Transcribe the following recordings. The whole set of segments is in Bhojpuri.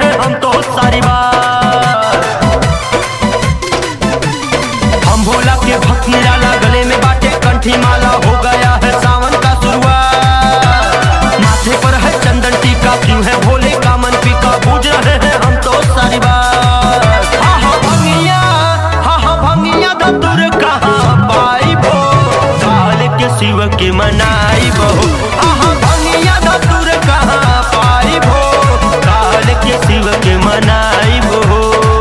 रहे हम तो सारी बात हम भोला के भक्त निराला गले में बाटे कंठी माला हो गया है सावन का शुरुआत माथे पर है चंदन टीका क्यों है भोले का मन पीका बूझ रहे हैं हम तो सारी बात हा हा भंगिया हा हा भंगिया धतुर कहाँ पाई भो काल के शिव के मनाई बहु हा हा भंगिया धतुर कहाँ पाई भो काल के शिव के मनाई बहु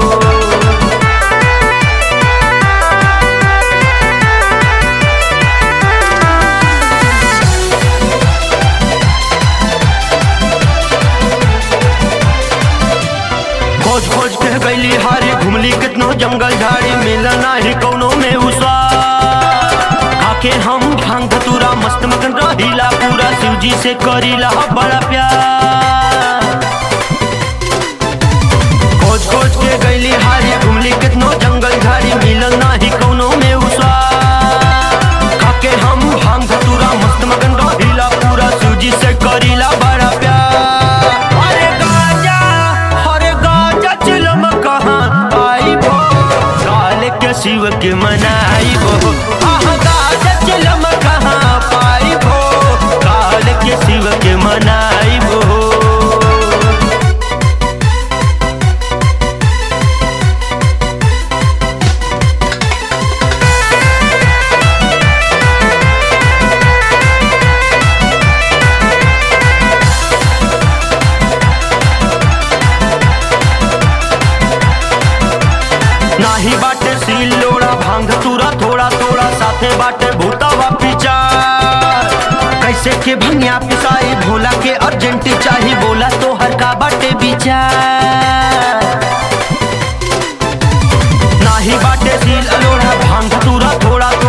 खोज खोज के गईली हारी घुमली कितनो जंगल झाड़ी मिला नाही कौनो में उसा खाके हम भांग धतूरा मस्त मगन रहीला पूरा शिव जी से करीला बड़ा प्यार खोज खोज के गईली हारी घुमली कितनो जंगल झाड़ी मिलल नाही कौनो में उसा खाके हम भांग धतूरा मस्त मगन रहीला पूरा शिव जी से करीला बड़ा प्यार अरे गाजा अरे गाजा चिलम कहाँ आई भो काल के शिव के मनाई भो आह गाजा चिलम कहाँ पाई भो काल के शिव के मनाई भो नाही बाटे सील लोड़ा भांग तुरा थोड़ा थोड़ा साथे बाटे भूतावा पीछा कैसे के भंगिया पिसाई भोला के अर्जेंट चाही बोला तो हर का बाटे विचार नाही बाटे सील अलोड़ा भांग तुरा थोड़ा